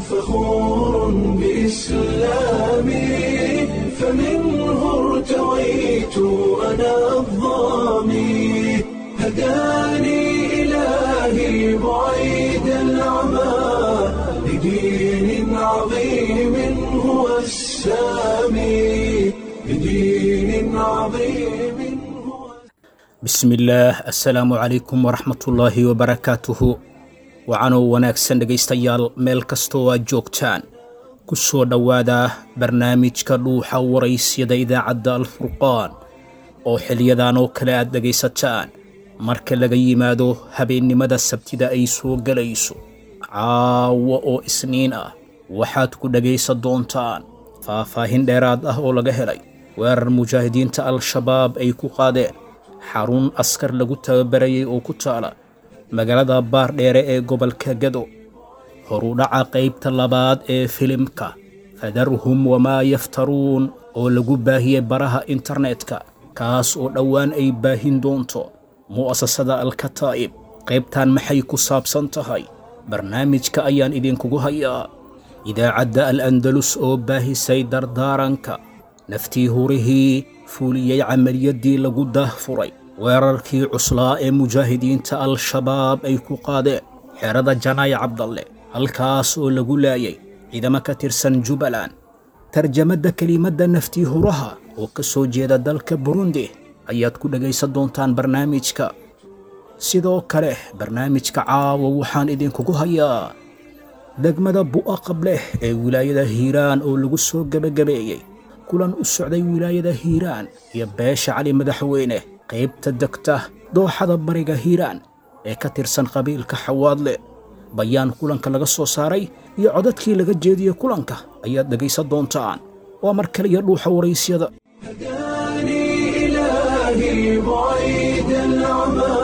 فخور بإسلامي فمنه ارتويت أنا الظامي هداني إلهي بعيد العمى لدين عظيم هو السامي لدين عظيم هو bismillaah assalaamu calaykum waraxmatullaahi wabarakaatuhu wacanoo wanaagsan dhegaystayaal meel kastoo aad joogtaan ku soo dhowaada barnaamijka dhuuxa waraysyada idaacadda alfurqaan oo xiliyadan oo kale aad dhegaysataan marka laga yimaado habeennimada sabtida ay soo gelayso caawa oo isniin ah waxaad ku dhegaysan doontaan faahfaahin dheeraad ah oo laga helay weerar mujaahidiinta al-shabaab ay ku qaadeen xarun askar lagu tababarayay oo ku taala magaalada baardheere ee gobolka gado horudhaca qaybta labaad ee filimka fadarhum wamaa yaftaruun oo lagu baahiyey baraha internetka kaas oo dhowaan ay baahin doonto mu'asasada alkataa'ib qaybtan maxay ku saabsan tahay barnaamijka ayaan idinkugu hayaa idaacadda al andalus oo baahisay dardaaranka naftii hurihii fuuliyey camaliyaddii lagu daahfuray weerarkii cuslaa ee mujaahidiinta al-shabaab ay ku qaadeen xerada janaay cabdalle halkaas oo lagu laayay ciidamo ka tirsan jubbaland tarjamadda kelimadda naftii huraha oo ka soo jeeda dalka burundi ayaad ku dhegaysan doontaan barnaamijka sidoo kale barnaamijka caawa waxaan idinkugu hayaa degmada bu'a qableh ee wilaayada hiiraan oo lagu soo gebagabeeyey kulan u socday wilaayada hiiraan iyo beesha cali madaxweyne qaybta degta dooxada bariga hiiraan ee ka tirsan qabiilka xawaadle bayaan kulanka laga soo saaray iyo codadkii laga jeediyey kulanka ayaad dhegaysan doontaan waa mar kale iyo dhuuxa waraysyada هداني إلهي بعيد العمى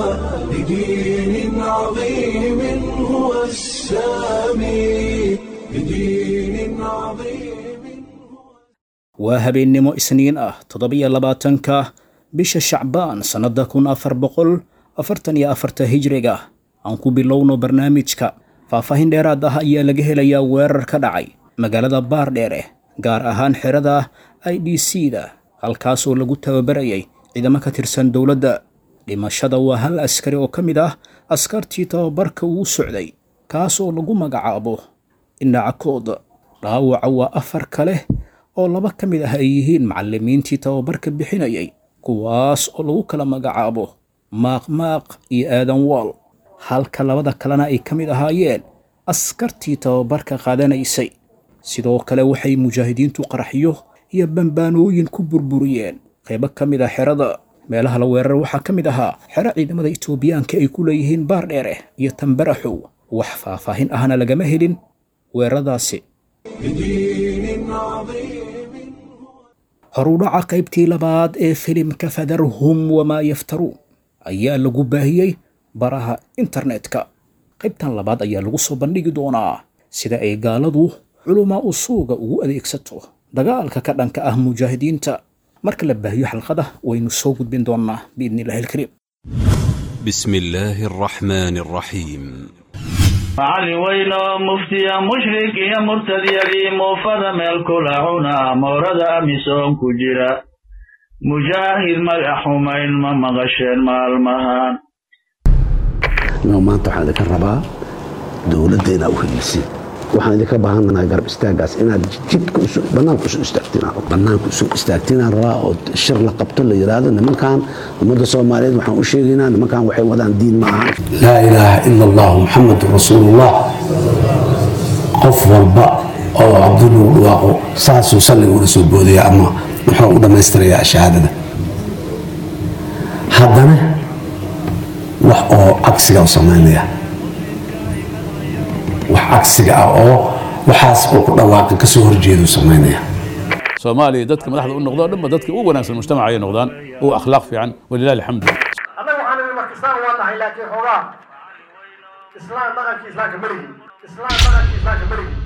لدين عظيم هو السامي لدين عظيم waa habeennimo isniin ah toddobiyo labaatanka bisha shacbaan sannadda kun afar boqol afartan iyo afarta hijriga aan ku bilowno barnaamijka faahfaahin dheeraad ah ayaa laga helayaa weerar ka dhacay magaalada baardheere gaar ahaan xerada i d c da halkaas oo lagu tababarayay ciidamo ka tirsan dowladda dhimashada waa hal askari oo ka mid ah askartii tababarka uu socday kaas oo lagu magacaabo indhacakood dhaawaca waa afar kale oo laba ka mid ah ay yihiin macallimiintii tababarka bixinayay kuwaas oo lagu kala magacaabo maaqmaaq iyo aadan waal halka labada kalena ay ka mid ahaayeen askartii tababarka qaadanaysay sidoo kale waxay mujaahidiintu qaraxyo iyo bambaanooyin ku burburiyeen qaybo ka mid ah xerada meelaha la weerar waxaa ka mid ahaa xero ciidamada itoobiyaanka ay ku leeyihiin baardheere iyo tambaraxow wax faahfaahin ahna lagama helin weeraradaasi لدين عظيم horudhaca qaybtii labaad ee filimka fadarhum wamaa yaftaruun ayaa lagu baahiyey baraha internetka qaybtan labaad ayaa lagu soo bandhigi doonaa sida ay gaaladu culumaa usuuga ugu adeegsato dagaalka ka dhanka ah mujaahidiinta marka la baahiyo xalqada waynu soo gudbin doonnaa biidni illahi alkariim بسم الله الرحمن الرحيم macallin weyn oo muftiya mushrik iyo murtadyadii muufada meel kula cuna moorada amisoon ku jira mujaahid magac xumayn ma maqasheen maalmahan no maanta waxaan idinka rabaa dowladda inaa u helisin waxaan idinka baahanahay garab istaagaas inaad jidka banaanka usoo istaagtiin banaanka usoo istaagtiinaan rabaa oo shir la qabto la yidhaahdo nimankan ummadda soomaaliyeed waxaan u sheegaynaa nimankan waxay wadaan diin ma aha laa ilaaha ila allah muxamedun rasuulullah qof walba oo cabduluu dhawaaqo saasuu salliga ula soo boodaya ama muxuu u dhammaystirayaa shahaadada haddana wax oo cagsiga u samaynaya wax cagsiga ah oo waxaas uu ku dhawaaqin kasoo horjeedu samaynaya soomaaliya dadka madaxda u noqdo dhanba dadka ugu wanaagsan mujtamaca ay noqdaan ugu akhlaaq fiican walilahi alxamdu annaga waxaan nidhi marka islaan waa nahay laakiin xoogaa islaan dhaqankii islaamka meligi islaan dhaqankii islaamka meligi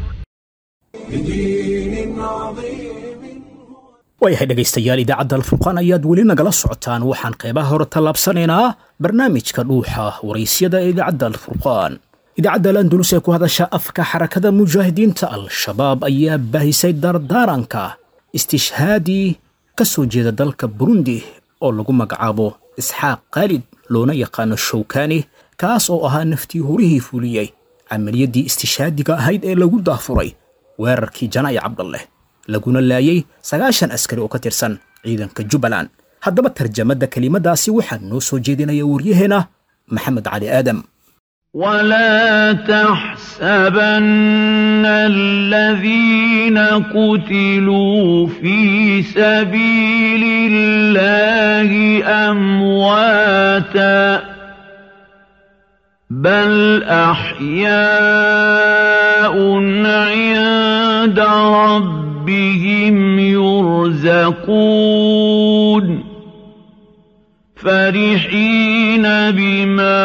لدين عظيم waayahay dhegaystayaal idaacadda alfurqaan ayaad weli nagala socotaan waxaan qaybaha hore tallaabsanaynaa barnaamijka dhuuxa waraysyada ee idaacadda alfurqaan idaacadda al-andulus ee ku hadasha afka xarakada mujaahidiinta al-shabaab ayaa baahisay dardaaranka istishhaadii ka soo jeeda dalka burundi oo lagu magacaabo isxaaq khaalid loona yaqaano showkani kaas oo ahaa naftii horihii fuliyey camaliyaddii istishhaadiga ahayd ee lagu daafuray weerarkii janaa'i cabdalleh laguna laayay sagaashan askari oo ka tirsan ciidanka jubbaland haddaba tarjamadda kelimadaasi waxaa noo soo jeedinaya waryaheena maxamed cali aadam ولا تحسبن الذين قتلوا في سبيل الله امواتا بل احياء عند ربهم يرزقون فرحين بما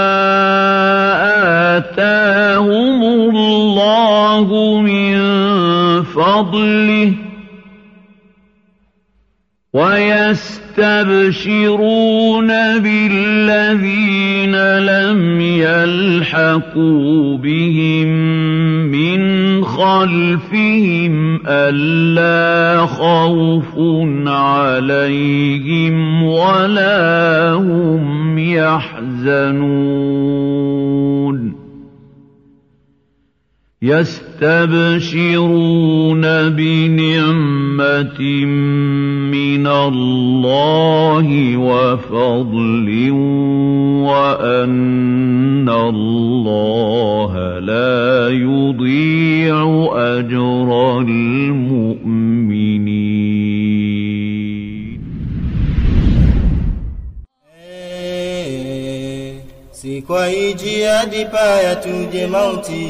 آتاهم الله من فضله ويستبشرون بالذين لم يلحقوا بهم من خلفهم ألا خوف عليهم ولا هم يحزنون يستبشرون بنعمة من الله وفضل وأن الله لا يضيع أجر المؤمنين si kwa hii jihadi paya tuje mauti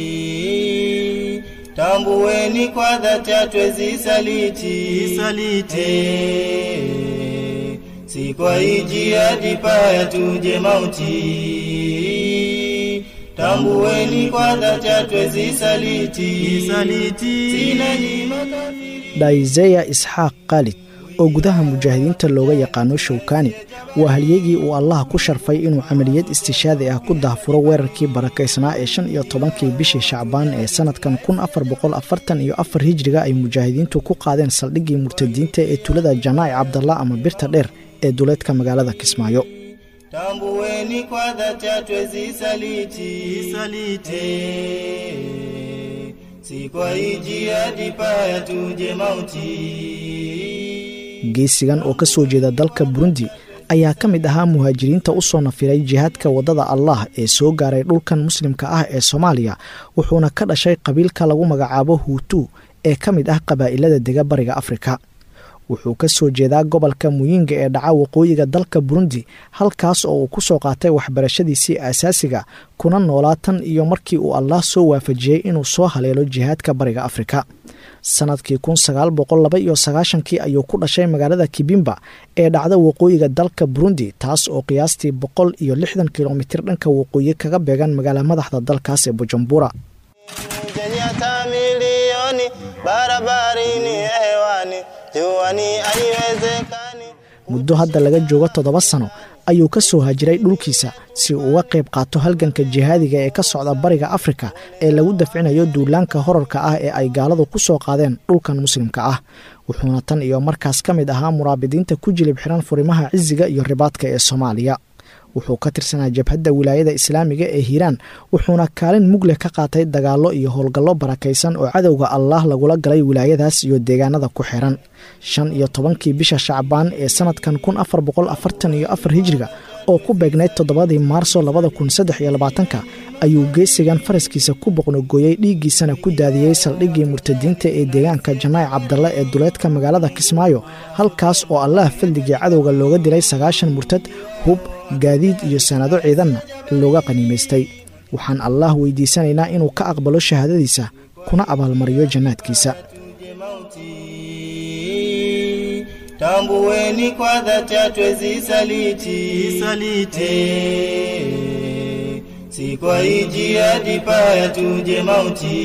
tambueni kwa dhati hatwezi saliti saliti si kwa hii jihadi paya tuje mauti tambueni kwa dhati hatwezi saliti saliti sina nyima kafiri dhaizeya isxaaq khaalid oo gudaha mujaahidiinta looga yaqaano showkani waa halyegii uu allaha ku sharfay inuu camaliyad istishaadi ah ku daahfuro weerarkii barakaysnaa ee shan iyo tobankii bishii shacbaan ee sannadkan kun afar boqol afartan iyo afar hijriga ay mujaahidiintu ku qaadeen saldhiggii murtadiinta ee tulada janaa'i cabdalla ama birta dheer ee duleedka magaalada kismaayo tambueni kwa dhati hatwezi saliti saliti si kwa hii jihadi paya tuje mauti geesigan oo ka soo jeeda dalka burundi ayaa ka mid ahaa muhaajiriinta u soo nafiray jihaadka waddada allah ee soo gaaray dhulkan muslimka ah ee soomaaliya wuxuuna ka dhashay qabiilka lagu magacaabo huutu ee ka mid ah qabaa'ilada dega bariga afrika wuxuu ka soo jeedaa gobolka muyinga ee dhaca waqooyiga dalka burundi halkaas oo uu ku soo qaatay waxbarashadiisii aasaasiga kuna noolaa tan iyo markii uu allah soo waafajiyey inuu soo haleelo jihaadka bariga afrika sannadkii kun sagaal boqol laba iyo sagaashankii ayuu ku dhashay magaalada kibimba ee dhacda waqooyiga dalka burundi taas oo qiyaastii boqol iyo lixdan kilomitir dhanka waqooyi kaga beegan magaala madaxda dalkaas ee bujumbura muddo hadda laga joogo toddoba sano ayuu ka soo hajiray dhulkiisa si uu uga qayb qaato halganka jihaadiga ee ka socda bariga afrika ee lagu dafcinayo duulaanka horarka ah ee ay gaaladu ku soo qaadeen dhulkan muslimka ah wuxuuna tan iyo markaas ka mid ahaa muraabidiinta ku jilib xiran furimaha cisiga iyo ribaadka ee soomaaliya wuxuu ka tirsanaa jabhadda wilaayada islaamiga ee hiiraan wuxuuna kaalin mugleh ka qaatay dagaallo iyo howlgallo barakaysan oo cadowga allaah lagula galay wilaayadaas iyo deegaanada ku xiran shan iyo tobankii bisha shacbaan ee sannadkan kun afar boqol afartan iyo afar hijriga oo ku beegnayd toddobadii maarso labada kun saddex iyo labaatanka ayuu geesigan faraskiisa ku boqnogooyey dhiiggiisana ku daadiyey saldhiggii murtadiinta ee deegaanka janaa'i cabdalle ee duleedka magaalada kismaayo halkaas oo allaah fadligii cadowga looga dilay sagaashan murtad hub gaadiid iyo sanado ciidanna looga qaniimaystay waxaan allaah weydiisanaynaa inuu ka aqbalo shahaadadiisa kuna abaalmariyo jannaadkiisa tambueni kwa dhati hatwezi saliti saliti si kwa hii jihadi paya tuje mauti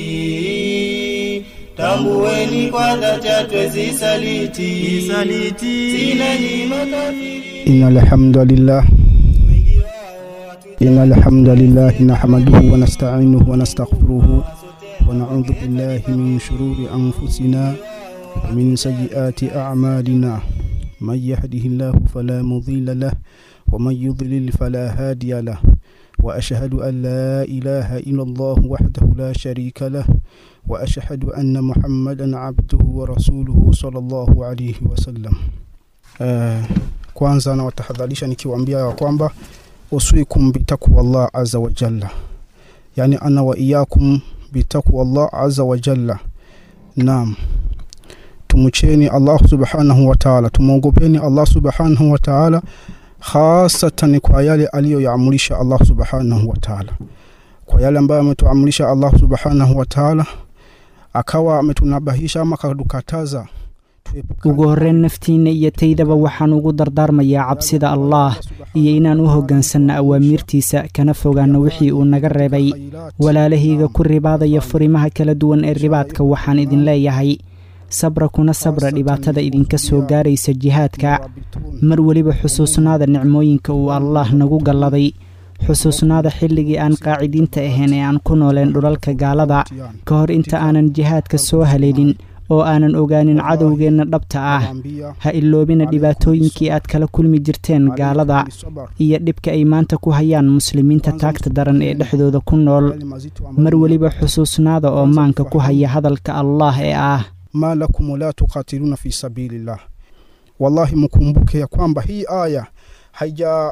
tambueni kwa dhati hatwezi saliti saliti sina nyima kafiri إن الحمد لله إن الحمد لله نحمده ونستعينه ونستغفره ونعوذ بالله من شرور أنفسنا ومن سيئات أعمالنا من يهده الله فلا مضل له ومن يضلل فلا هادي له وأشهد أن لا إله إلا الله وحده لا شريك له وأشهد أن محمدا عبده ورسوله صلى الله عليه وسلم uh, kwanza nawatahadharisha nikiwaambia ya kwamba usikum bitakwa Allah azza wa jalla, yani ana wa iyakum bitakwa Allah azza wa jalla. Naam, tumcheni Allah subhanahu wa ta'ala, tumwogopeni Allah subhanahu wa ta'ala, hasatan kwa yale aliyoyaamrisha Allah subhanahu wa ta'ala, kwa yale ambayo ametuamrisha Allah subhanahu wa ta'ala, akawa ametunabahisha ama akatukataza ugu horreyn naftiinna iyo taydaba waxaan ugu dardaarmayaa cabsida allaah iyo inaan u hoggaansanno awaamiirtiisa kana fogaanno wixii uu naga reebay walaalahayga ku ribaadaya furimaha kala duwan ee ribaadka waxaan idin leeyahay sabra kuna sabra dhibaatada idinka soo gaaraysa jihaadka mar weliba xusuusnaada nicmooyinka uu allaah nagu galladay xusuusnaada xilligii aan qaacidiinta ahayn ee aan ku nooleen dhulalka gaalada ka hor inta aanan jihaadka soo haleelin oo aanan ogaanin cadowgeenna dhabta ah ha iloobina dhibaatooyinkii aad kala kulmi jirteen gaalada iyo dhibka ay maanta ku hayaan muslimiinta taagta daran ee dhexdooda ku nool mar weliba xusuusnaada oo maanka ku haya hadalka allaah ee ah ma lakum la tuqatiluna fi sabilillah wallahi mkumbuke ya kwamba hii aya haija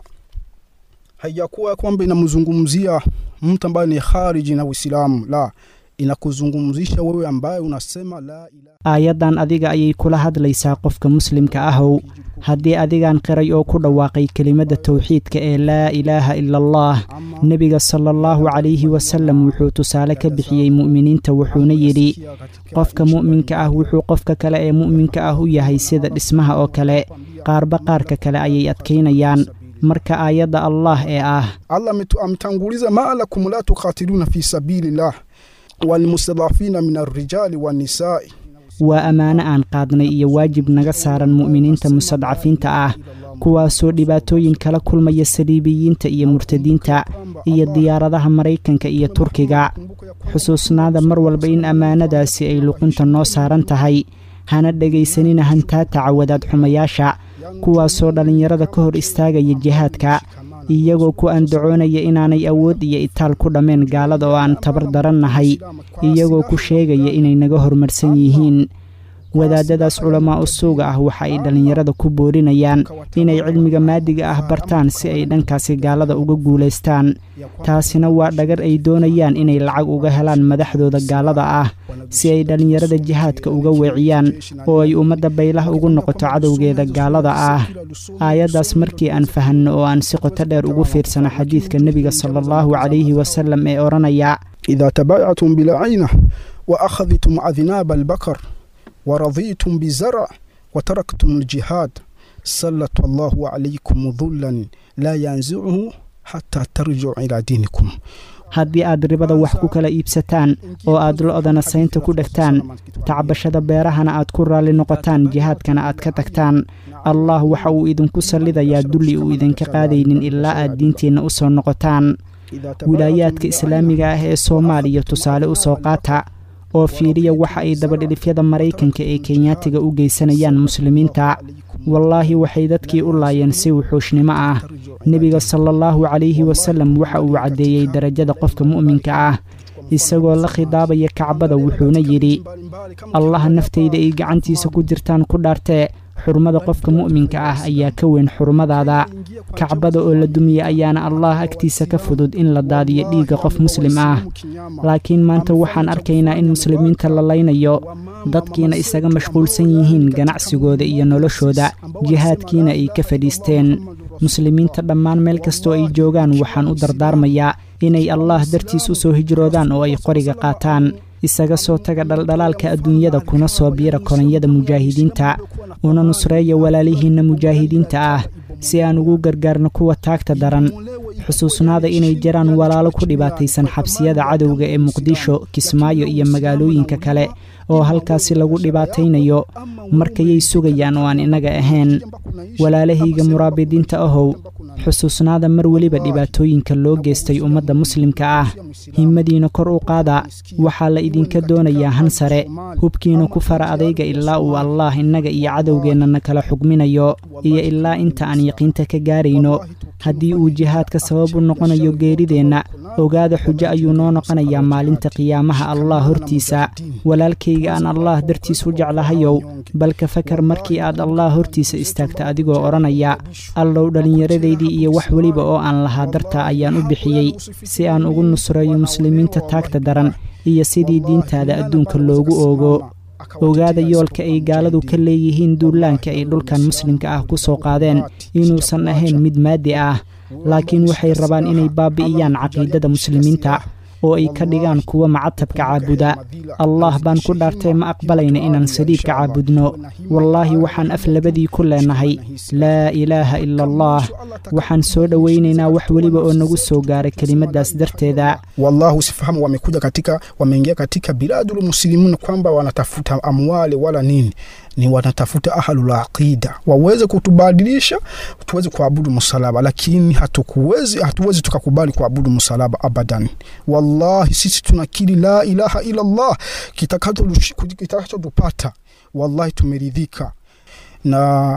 haijakuwa kwamba inamzungumzia mtu ambaye ni khariji na Uislamu la inakuzungumzisha wewe ambaye unasema la ilaha aayaddan adiga ayay kula hadlaysaa qofka muslimka ahow haddii adigaan qiray oo ku dhawaaqay kelimadda towxiidka ee laa ilaaha ila allah nebiga sala allahu calayhi wasalam wuxuu tusaale ka bixiyey mu'miniinta wuxuuna yidhi qofka mu'minka ah wuxuu qofka kale ee mu'minka ah u yahay sida dhismaha oo kale qaarba qaarka kale ayay adkaynayaan marka aayadda allah ee ah allah ametanguliza ma lakum la tuqatiluna fi sabilillah walmustadafina min alrijali wannisaai waa ammaano aan qaadnay iyo waajib naga saaran mu'miniinta mustadcafiinta ah kuwaasoo dhibaatooyin kala kulmaya saliibiyiinta iyo murtadiinta iyo diyaaradaha maraykanka iyo turkiga xusuusnaada mar walba in ammaanadaasi ay luqunta noo saaran tahay hana dhegaysanina hantaataca wadaad xumayaasha kuwaasoo dhallinyarada ka hor istaagaya jihaadka iyagoo ku andacoonaya inaanay awood iyo itaal ku dhammeen gaalada oo aan tabar darannahay iyagoo ku sheegaya inay naga horumarsan yihiin wadaadadaas culamaa u suuga ah waxa ay dhallinyarada ku boorinayaan inay cilmiga maadiga ah bartaan si ay dhankaasi gaalada uga guulaystaan taasina waa dhagar ay doonayaan inay lacag uga helaan madaxdooda gaalada ah si ay dhallinyarada jihaadka uga weeciyaan oo ay ummadda baylah ugu noqoto cadowgeeda gaalada ah aayaddaas markii aan fahanno oo aan si qoto dheer ugu fiirsano xadiidka nebiga sala allahu calayhi wasalam ee odhanaya idaa tabaayactum bilcayna wa akhadtum adnaaba albakar ورضيتم بزرع وتركتم الجهاد سلط الله عليكم ذلا لا ينزعه حتى ترجعوا إلى دينكم haddii aad ribada wax ku kala iibsataan oo aad lo-dana saynta ku dhegtaan tacbashada beerahana aad ku raalli noqotaan jihaadkana aad ka tagtaan allah waxa uu idinku sallidayaa dulli uu idinka qaadaynin ilaa aad diinteenna u soo noqotaan wilaayaadka islaamiga ah ee soomaaliya tusaale u soo qaata oo fiiriya waxa ay dabadhilifyada maraykanka ee kenyaatiga u geysanayaan muslimiinta wallaahi waxay dadkii u laayeen si wuxuushnimo ah nebiga sala allahu calayhi wasalam waxa uu caddeeyey darajada qofka mu'minka ah isagoo la khidaabaya kacbada wuxuuna yidhi allaha naftayda ay gacantiisa ku jirtaan ku dhaartee xurmada qofka mu'minka ah ayaa ka weyn xurmadaada kacbada oo la dumiya ayaana allah agtiisa ka fudud in la daadiyo dhiigga qof muslim ah laakiin maanta waxaan arkaynaa in muslimiinta la laynayo dadkiina isaga mashquulsan yihiin ganacsigooda iyo noloshooda jihaadkiina ay ka fadhiisteen muslimiinta dhammaan meel kastoo ay joogaan waxaan u dardaarmayaa inay allah dartiis u soo hijroodaan oo ay qoriga qaataan isaga soo taga dhaldhalaalka adduunyada kuna soo biira kolonyada mujaahidiinta una nusreeya walaalihiinna mujaahidiinta ah si aan ugu gargaarno kuwa taagta daran xusuusnaada inay jiraan walaalo ku dhibaataysan xabsiyada cadowga ee muqdisho kismaayo iyo magaalooyinka kale oo halkaasi lagu dhibaataynayo markayay sugayaan oo aan innaga ahayn walaalahayga muraabidiinta ahow xusuusnaada mar weliba dhibaatooyinka loo geystay ummadda muslimka ah himmadiina kor u qaada waxaa la idinka doonayaa han sare hubkiina ku fara adayga ilaa uu allaah innaga iyo cadowgeennana kala xugminayo iyo ilaa inta aan yaqiinta ka gaarayno haddii uu jihaadka sabab u noqonayo geerideenna ogaada xujo ayuu noo noqonayaa maalinta qiyaamaha allah hortiisa walaalkayga aan allaah dartiis u jeclahayow balka fakar markii aad allaah hortiisa istaagta adigoo odhanaya allow dhallinyaradaydii iyo wax weliba oo aan lahaa dartaa ayaan u bixiyey si aan ugu nusreeyo muslimiinta taagta daran iyo sidii diintaada adduunka loogu oogo ogaada yoolka ay gaaladu ka leeyihiin duulaanka ay dhulkan muslimka ah ku soo qaadeen inuusan ahayn mid maadi ah laakiin waxay rabaan inay baabi'iyaan caqiidada muslimiinta oo ay ka dhigaan kuwa macatabka caabuda allah baan ku dhaartay ma aqbalayna inaan saliibka caabudno wallaahi waxaan af labadii ku leenahay laa ilaaha ila allah waxaan soo dhowaynaynaa wax weliba oo nagu soo gaaray kelimadaas darteeda wallahu sifahamu wamekuja katika wameingia katika biladul muslimun kwamba wanatafuta amwali wala nini ni wanatafuta ahlul aqida waweze kutubadilisha tuweze kuabudu msalaba lakini hatukuwezi hatuwezi tukakubali kuabudu msalaba abadan wallahi sisi tunakiri la ilaha ila allah kitakachotupata wallahi tumeridhika na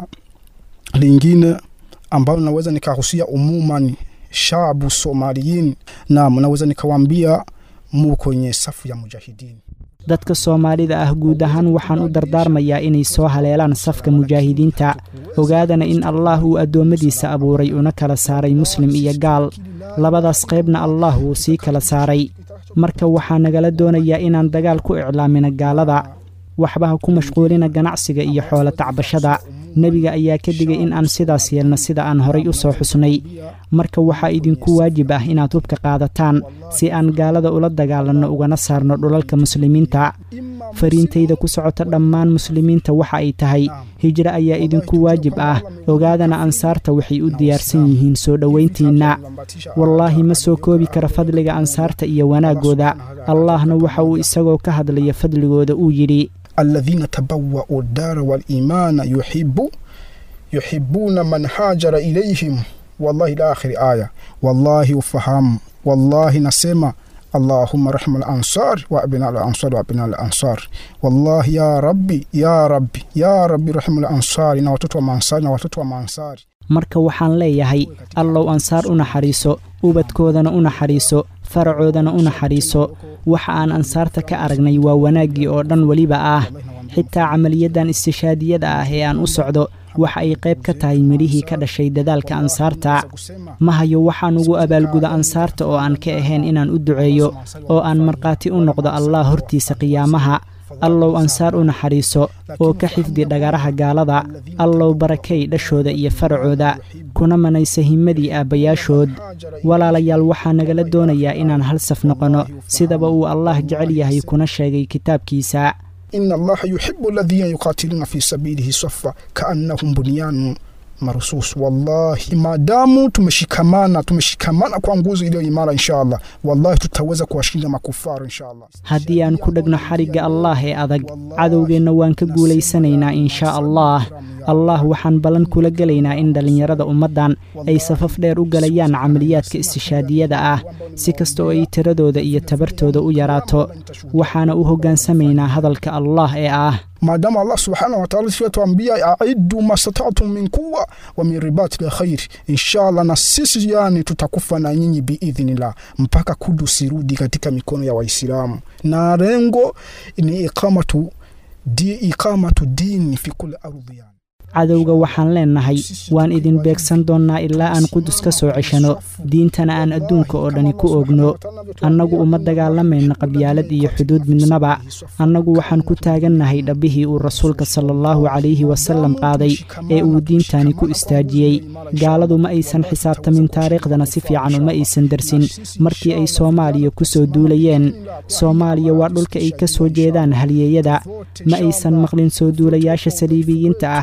lingine ambayo naweza nikahusia umumani shabu somaliyin na naweza nikawambia mu kwenye safu ya mujahidini dadka soomaalida ah guud ahaan waxaan u dardaarmayaa inay soo haleelaan safka mujaahidiinta ogaadana in allaah uu addoommadiisa abuuray una kala saaray muslim iyo gaal labadaas qaybna allah wuu sii kala saaray marka waxaa nagala doonayaa inaan dagaal ku iclaamina gaalada waxbaha ku mashquulina ganacsiga iyo xoolo tacbashada nebiga ayaa ka digay in aan sidaas yeelno sida aan horay u soo xusnay marka waxaa idinku waajib ah inaad hubka qaadataan si aan gaalada ula dagaalanno ugana saarno dhulalka muslimiinta fariintayda ku socota dhammaan muslimiinta waxa ay tahay hijro ayaa idinku waajib ah ogaadana ansaarta waxay u diyaarsan yihiin soo dhowayntiinna wallaahi ma soo koobi kara fadliga ansaarta iyo wanaaggooda allahna waxa uu isagoo ka hadlaya fadligooda uu yidhi alladhina tabawwa'u dara wal-imana yuhibbu yuhibbuna man hajara ilayhim wallahi ila akhiri aya wallahi ufahamu wallahi nasema اللهم رحم الأنصار وأبناء الأنصار وأبناء الأنصار والله يا ربي يا ربي يا ربي رحم الأنصار na watoto wa maansari na watoto wa maansari marka waxaan leeyahay allow ansaar u naxariiso ubadkoodana u naxariiso faracoodana u naxariiso waxa aan ansaarta ka aragnay waa wanaaggii oo dhan weliba ah xitaa camaliyaddan istishaadiyada ah ee aan u socdo waxa ay qayb ka tahay midhihii ka dhashay dadaalka ansaarta ma hayo waxaan ugu abaalguda ansaarta oo aan ka ahayn inaan u duceeyo oo aan markhaati u noqdo allah hortiisa qiyaamaha allow ansaar u naxariiso oo ka xifdi dhagaraha gaalada allow barakay dhashooda iyo faracooda kuna manaysa himmadii aabbayaashood walaalayaal waxaa nagala doonayaa inaan hal saf noqonno sidaba uu allah jecel yahay kuna sheegay kitaabkiisa إن الله يحب الذين يقاتلون في سبيله صفا كأنهم بنيان marusus wallahi maadamu tumeshikamana tumeshikamana kwa nguzo iliyo imara inshallah wallahi tutaweza kuwashinda makufaru inshallah haddii aan ku dhegno xarigga allaah ee adag cadowgeenna waan ka guulaysanaynaa inshaa allah allah waxaan ballan kula gelaynaa in dhallinyarada ummaddan ay safaf dheer u galayaan camaliyaadka istishaadiyada ah si kasta oo ay tiradooda iyo tabartooda u yaraato waxaana u hoggaansamaynaa hadalka allah ee ah maadaama allah subhanahu wataala siatuambia aidu mastatatu min quwa wa min ribati lkhair inshallah na sisi yani tutakufa na nyinyi biidhnillah mpaka kudus irudi katika mikono ya waislamu na lengo ni iqamatu di iqamatu dini fi kuli ardhi yani cadowga waxaan leennahay waan idin beegsan doonnaa ilaa aan qudus ka soo ceshano diintana aan adduunka oo dhani ku oogno annagu uma dagaalamayna qabyaalad iyo xuduud midnaba annagu waxaan ku taagannahay dhabbihii uu rasuulka sala allahu calayhi wasallam qaaday ee uu diintani ku istaajiyey gaaladu ma aysan xisaabtamin taariikhdana si fiican uma aysan darsin markii ay soomaaliya ku soo duulayeen soomaaliya waa dhulka ay ka soo jeedaan halyeeyada ma aysan maqlin soo duulayaasha saliibiyiinta ah alimaam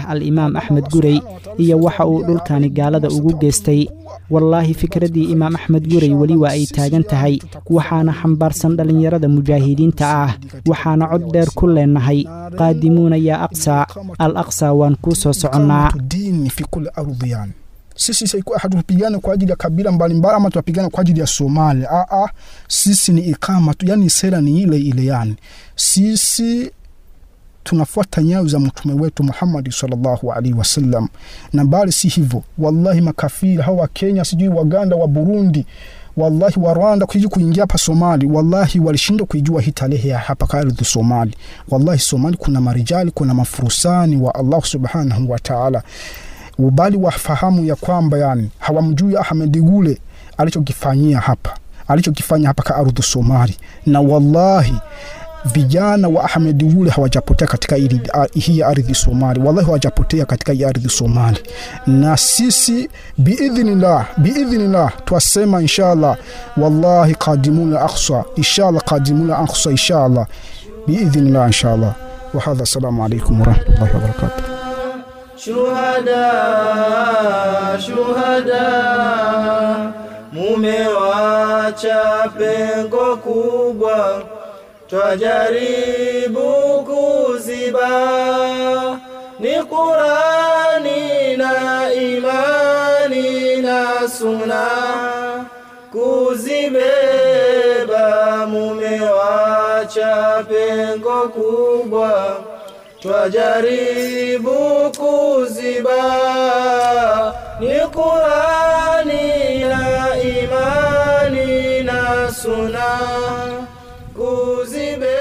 imaam axmed gurey iyo waxa uu dhulkani gaalada ugu geystay wallaahi fikraddii imaam axmed gurey weli waa ay taagan tahay waxaana xambaarsan dhallinyarada mujaahidiinta ah waxaana cod dheer ku leennahay qaadimuuna yaa aqsaa al aqsaa waan kuu soo soconnaa dini fi kuli ardhi yani sisi saiku- hatupigane kwa ajili ya kabila mbalimbali ama tunapigana kwa ajili ya Somalia. Aa, sisi ni ikama tu, yani sera ni ile ile, yani sisi tunafuata nyayo za mtume wetu Muhammad sallallahu alaihi wasallam, na bali si hivyo. Wallahi makafiri hawa wa Kenya, sijui Waganda, wa Burundi wallahi wa Rwanda kuiji kuingia hapa Somali, wallahi walishindwa kuijua hii tarehe ya hapa kwa ardhi Somali. Wallahi Somali kuna marijali, kuna mafurusani wa Allah subhanahu wa ta'ala bali wafahamu ya kwamba yani hawamjui Ahmed Gule alichokifanyia hapa alichokifanya hapa ka ardhi Somali, na wallahi vijana wa Ahmed Gule hawajapotea katika ili, hii ardhi Somali, wallahi hawajapotea katika hii ardhi Somali, na sisi biidhnillah biidhnillah twasema inshallah, wallahi qadimuna aqsa inshallah, qadimuna aqsa inshallah, biidhnillah inshallah. Wa hadha, assalamu alaykum wa rahmatullahi wa barakatuh. Shuhada, shuhada, mumewacha pengo kubwa, twajaribu kuziba, ni Qurani na imani na suna kuzibeba, mumewacha pengo kubwa twajaribu kuziba ni Qurani na imani na suna kuzibeba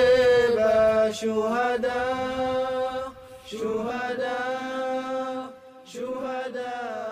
shuhada shuhada shuhada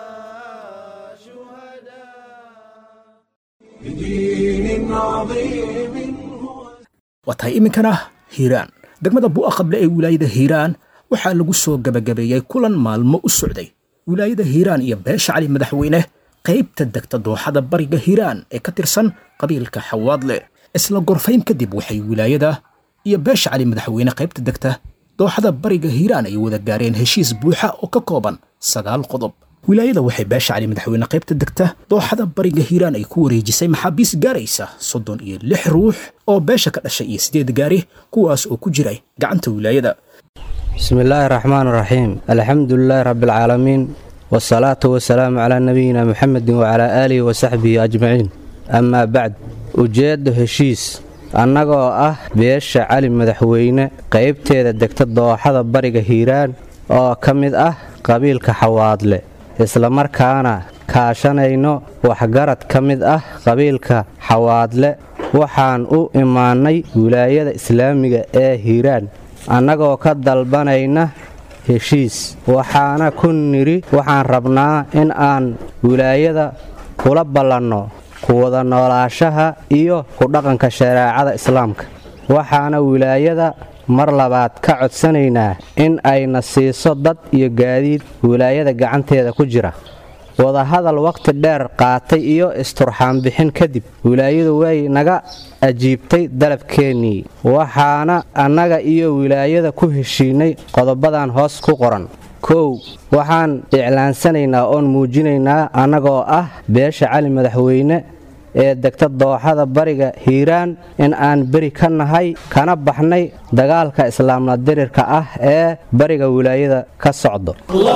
بدين عظيم waa tahay iminkana hiiraan degmada bu'a qable ee wilaayada hiiraan waxaa lagu soo gebagabeeyey kulan maalmo u socday wilaayada hiiraan iyo beesha cali madaxweyne qaybta degta dooxada bariga hiiraan ee ka tirsan qabiilka xawaadle isla gorfayn kadib waxay wilaayada iyo beesha cali madaxweyne qaybta degta dooxada bariga hiiraan ay wada gaareen heshiis buuxa oo ka kooban sagaal qodob wilaayada waxay beesha cali madaxweyne qaybta degta dooxada bariga hiiraan ay ku wareejisay maxaabiis gaaraysa soddon iyo lix ruux oo beesha ka dhashay iyo sideed gaari kuwaas oo ku jiray gacanta wilaayada بسم الله الرحمن الرحيم الحمد لله رب العالمين والصلاة والسلام على نبينا محمد وعلى آله وصحبه أجمعين أما بعد ujeeddo heshiis annagoo ah beesha cali madaxweyne qaybteeda degta dooxada bariga hiiraan oo ka mid ah qabiilka xawaadle islamarkaana kaashanayno waxgarad ka mid ah qabiilka xawaadle waxaan u imaannay wilaayada islaamiga ee hiiraan annagoo ka dalbanayna heshiis waxaana ku nidhi waxaan rabnaa in aan wilaayada kula ballanno kuwada noolaashaha iyo ku dhaqanka shareecada islaamka waxaana wilaayada mar labaad ka codsanaynaa in ayna siiso dad iyo gaadiid wilaayada gacanteeda ku jira wadahadal wakhti dheer qaatay iyo isturxaanbixin kadib wilaayadu way naga ajiibtay dalabkeennii waxaana annaga iyo wilaayada ku heshiinay qodobadan hoos ku qoran kow waxaan iclaansanaynaa oon muujinaynaa annagoo ah beesha cali madaxweyne ee degta dooxada bariga hiiraan in aan beri ka nahay kana baxnay dagaalka islaamla dirirka ah ee bariga wilaayada ka socdo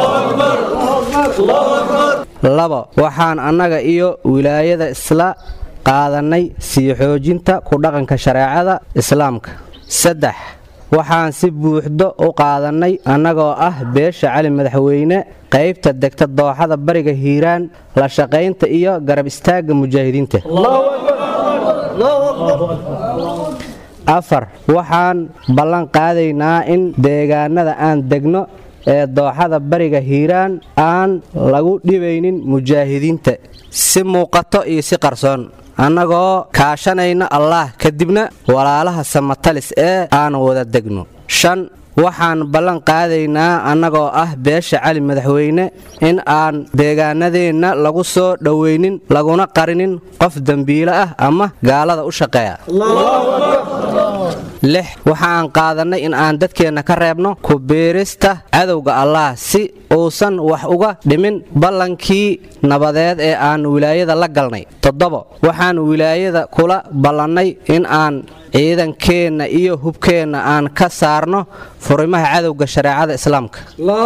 labo waxaan annaga iyo wilaayada isla qaadannay sii xoojinta ku dhaqanka shareecada islaamka saddex waxaan si buuxdo u qaadannay annagoo ah beesha cali madaxweyne qaybta degta dooxada bariga hiiraan la shaqaynta iyo garab istaagga mujaahidiinta afar waxaan ballan qaadaynaa in deegaanada aan degno ee dooxada bariga hiiraan aan lagu dhibaynin mujaahidiinta si muuqato iyo si qarsoon annagoo kaashanayna allaah kadibna walaalaha samatalis ee aan wada degno shan waxaan ballan qaadaynaa annagoo ah beesha cali madaxweyne in aan deegaanadeenna lagu soo dhowaynin laguna qarinin qof dembiile ah ama gaalada u shaqeeya lix waxaan qaadannay in aan dadkeenna ka reebno ku biirista cadowga allah si uusan wax uga dhimin ballankii nabadeed ee aan wilaayada la galnay toddobo waxaan wilaayada kula ballannay in aan ciidankeenna iyo hubkeenna aan ka saarno furimaha cadowga shareecada islaamka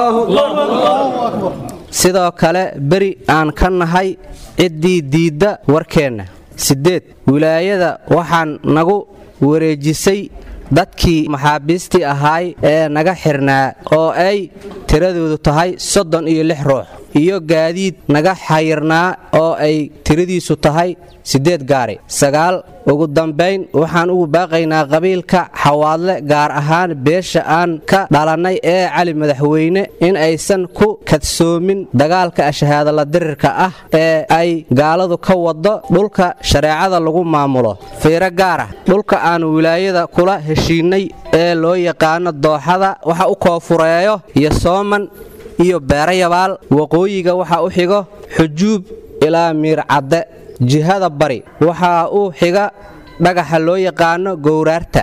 sidoo kale beri aan ka nahay ciddii diidda warkeenna siddeed wilaayada waxaan nagu wareejisay dadkii maxaabiistii ahaay ee naga xirnaa oo ay tiradoodu tahay soddon iyo lix ruux iyo gaadiid naga xayirnaa oo ay tiradiisu tahay siddeed gaari sagaal ugu dambayn waxaan ugu baaqaynaa qabiilka xawaadle gaar ahaan beesha aan ka dhalannay ee cali madaxweyne in aysan ku kadsoomin dagaalka ashahaadala dirirka ah ee ay gaaladu ka wado dhulka shareecada lagu maamulo fiiro gaar ah dhulka aan wilaayada kula heshiinnay ee loo yaqaano dooxada waxa u koofureeyo iyo sooman iyo beerayabaal waqooyiga waxaa u xigo xujuub ilaa miircadde jihada bari waxaa u xiga dhagaxa loo yaqaano gowraarta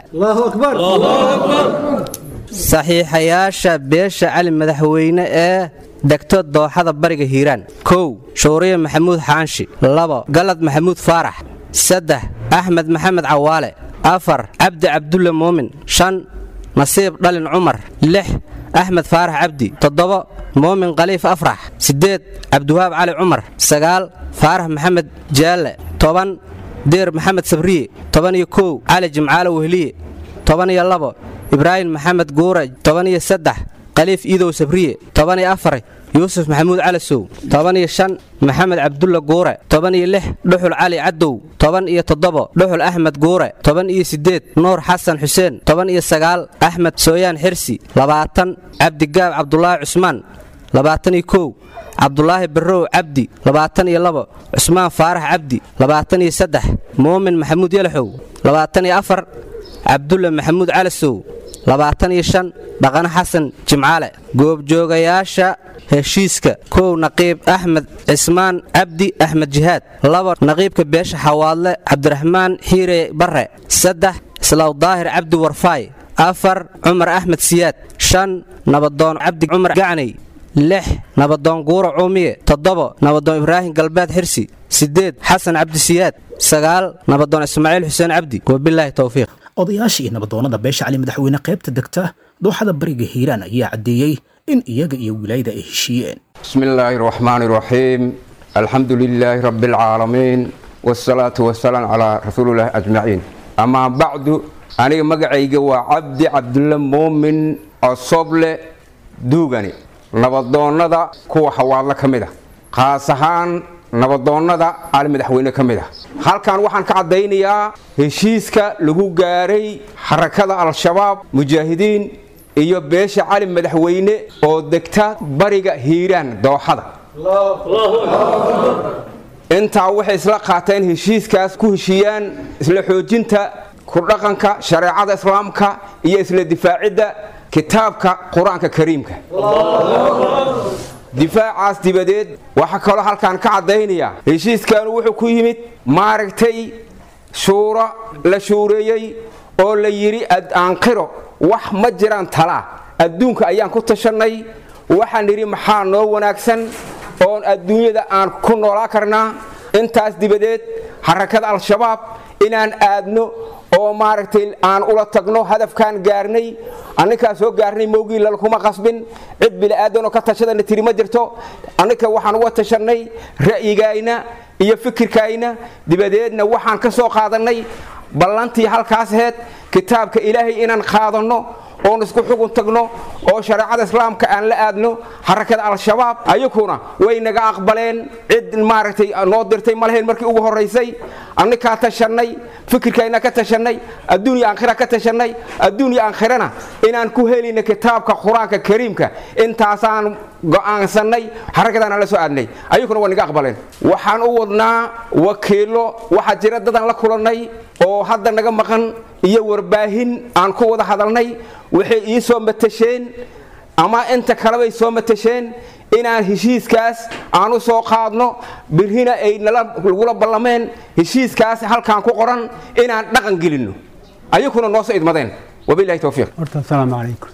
saxiixayaasha beesha cali madaxweyne ee degto dooxada bariga hiiraan kow shuuriye maxamuud xaanshi labo galad maxamuud faarax saddex axmed maxamed cawaale afar cabdi cabdulle muumin shan nasiib dhalin cumar lix axmed faarax cabdi toddobo muumin khaliif afrax siddeed cabdiwahaab cali cumar sagaal faarax maxamed jaalle toban deer maxamed sabriye toban iyo kow cali jimcaale wehliye toban iyo labo ibraahim maxamed guure toban iyo saddex khaliif iidow sabriye toban iyo afar yuusuf maxamuud calasow toban iyo shan maxamed cabdulla guure toban iyo lix dhuxul cali cadow toban iyo toddobo dhuxul axmed guure toban iyo siddeed nuur xasan xuseen toban iyo sagaal axmed sooyaan xirsi labaatan cabdigaab cabdulaahi cusmaan labaatan iyo kow cabdulaahi barrow cabdi labaatan iyo labo cusmaan faarax cabdi labaatan iyo saddex muumin maxamuud yalaxow labaatan iyo afar cabdulle maxamuud calasow labaatan iyo shan dhaqane xasan jimcaale goobjoogayaasha heshiiska kow naqiib axmed cismaan cabdi axmed jihaad labo naqiibka beesha xawaadle cabdiraxmaan xiire barre saddex islaw daahir cabdi warfaay afar cumar axmed siyaad shan nabadoon cabdi cumar gacnay lix nabadoon guuro cuumiye toddobo nabadoon ibraahim galbeed xirsi siddeed xasan cabdisiyaad sagaal nabadoon ismaaciil xuseen cabdi wabilaahi towfiiq odayaasha iyo nabadoonnada beesha cali madaxweyne qaybta degta dooxada bariga hiiraan ayaa caddeeyey in iyaga iyo wilaayada ay heshiiyeen بسم الله الرحمن الرحيم الحمد لله رب العالمين والصلاة والسلام على رسول الله أجمعين أما بعد أنا مقعيق وعبد عبد الله مؤمن الصبل دوغني نبضوندا كو حوالة كمدة خاصهان nabadoonnada cali madaxweyne ka mid ah halkan waxaan ka caddaynayaa heshiiska lagu gaaray xarakada al-shabaab mujaahidiin iyo beesha cali madaxweyne oo degta bariga hiiraan dooxada intaa waxay isla qaateen heshiiskaas ku heshiiyaan isla xoojinta ku dhaqanka shareecada islaamka iyo isla difaacidda kitaabka qur-aanka kariimka difaacaas dibadeed waxaa kaloo halkaan ka caddaynaya heshiiskaanu wuxuu ku yimid maaragtay shuuro la shuureeyey oo la yidhi aanqiro wax ma jiraan talaa adduunka ayaan ku tashannay waxaan nidhi maxaa noo wanaagsan oon adduunyada aan ku noolaa karnaa intaas dibadeed xarakada al-shabaab inaan aadno oo maaragtay aan ula tagno hadafkaan gaarnay anninkaa soo gaarnay mowgii lalkuma qasbin cid bili'aadanoo ka tashadana tiri ma jirto annika waxaan uga tashannay ra'yigayna iyo fikirkayna dibadeedna waxaan ka soo qaadannay ballantii halkaas aheyd kitaabka ilaahay inaan qaadanno oon isku xugun tagno oo shareecada islaamka aan la aadno xarakada al-shabaab ayakuna way naga aqbaleen cid maaragtay noo dirtay ma lahayn markii ugu horraysay annikaa tashannay fikirkayna ka tashannay adduunya aakhira ka tashannay adduunya aakhirana inaan ku helina kitaabka qur-aanka kariimka intaasaan go'aansannay xarakadaana la soo aadnay ayakuna waa naga aqbaleen waxaan u wadnaa wakiilo waxaa jira dadaan la kulannay oo hadda naga maqan iyo warbaahin aan ku wada hadalnay waxay ii soo matasheen ama inta kalebay soo matasheen inaan heshiiskaas aan u soo qaadno birhina ay nalagula ballameen heshiiskaas halkaan ku qoran inaan dhaqan gelinno ayakuna noo soo idmadeen wabilahi towfiiq horta asalaamu calaykum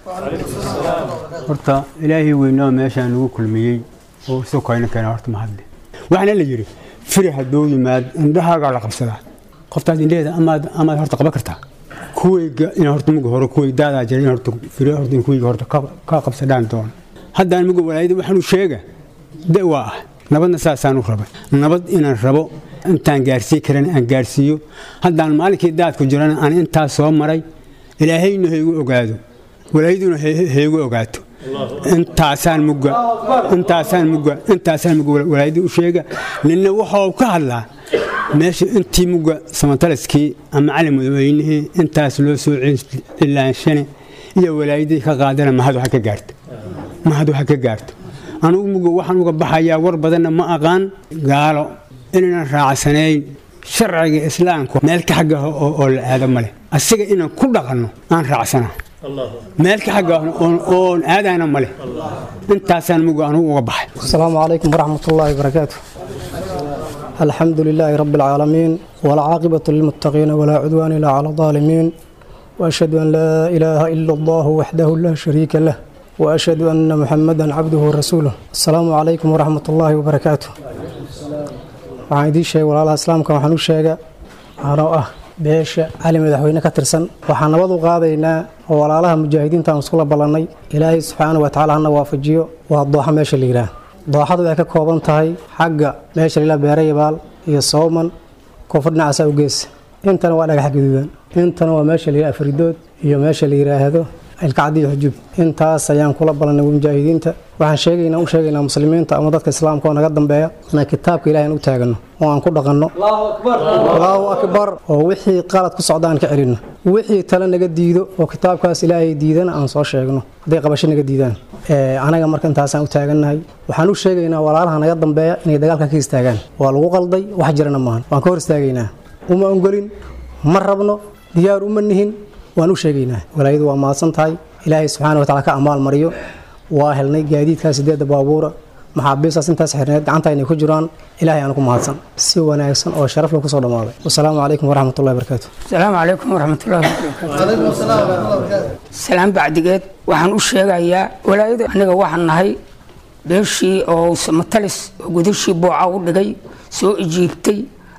horta ilaahay weynoo meeshaan nagu kulmiyey oo isu kayna keena horta mahadle waxaana la yidhi firi hadduu yimaad indhahaagaa la qabsadaa qoftaas indhaheeda amaad amaad horta qaban kartaa kuwayga in horta muga hore kuway daadaa jira in horta firi horta in kuwayga horta ka qabsadhaan doona haddaan muga walaayada waxaanu sheega de waa ah nabadna saasaan u rabay nabad inaan rabo intaan gaarsiin karan aan gaarsiiyo haddaan maalinkii daadku jirana aan intaas soo maray ilaahayna haygu ogaado walaayaduna haygu ogaato intaasaan muga intaasaan muga intaasaan muga walaayada u sheega ninna waxuu ka hadlaa meesha intii muga samataliskii ama cali madaweynihii intaas loo soo cilaanshane iyo walaayadii ka qaadana mahad waxa ka gaarto mahad waxa ka gaarto anugu muga waxaan uga baxayaa war badanna ma aqaan gaalo inaynan raacsanayn sharciga islaamka meel ka xagga oo la aado male asiga inaan ku dhaqanno aan raacsana meel ka xagga oon aadayna male intaasaan muga anugu uga baxay asalaamu calaykum waraxmat ullaahi wabarakaatu alxamdu lilaahi rabbi alcaalamiin walcaaqibatu lilmuttaqiina walaa cudwaana ilaa cala aalimiin waashhadu an laa ilaaha ila allahu waxdahu laa shariika lah waashhadu anna muxamadan cabduhu warasuuluh asalaamu calaykum waraxmat ullaahi wabarakaatu waxaan idiin sheegay walaalaha islaamka waxaan u sheega anoo ah beesha cali madaxweyne ka tirsan waxaan nabad u qaadaynaa oo walaalaha mujaahidiinta aan iskula ballannay ilaahay subxaana wa tacala hana waafajiyo waa dooxa meesha la yidhaah dooxadu waxay ka kooban tahay xagga meesha la yidhaha beerayabaal iyo sooman koonfur dhinacaasa u geesa intana waa dhagax gaduudan intana waa meesha la yidhaha afridood iyo meesha la yidhaahdo ilkacdiyo xujub intaas ayaan kula ballanay mujaahidiinta waxaan sheegaynaa u sheegaynaa muslimiinta ama dadka islaamka oo naga dambeeya inaan kitaabka ilahi aan u taagano oo aan ku dhaqanno allahu akbar oo wixii qalad ku socda aan ka celinno wixii tale naga diido oo kitaabkaas ilaahay diidana aan soo sheegno hadday qabasho naga diidaan anaga marka intaasaan u taagannahay waxaan u sheegaynaa walaalaha naga dambeeya inay dagaalkan ka istaagaan waa lagu qalday wax jirana maahan waan ka hor istaagaynaa uma ongolin ma rabno diyaar uma nihin waan u sheegaynaa walaayadu waa mahadsan tahay ilaahay subxaana wa tacala ka amaal mariyo waa helnay gaadiidkaas sideedda baabuura maxaabiistaas intaas xirneed gacanta inay ku jiraan ilaahay aan ku mahadsan si wanaagsan oo sharaf leh kusoo dhammaaday wasalaamu calaykum waraxmatullahi barakaatu asalaamu calaykum waraxmatullahi wabarakaatu salaam bacdigeed waxaan u sheegayaa walaayadu aniga waxaan nahay beeshii oo matalis oo gudashii booca u dhigay soo ijiibtay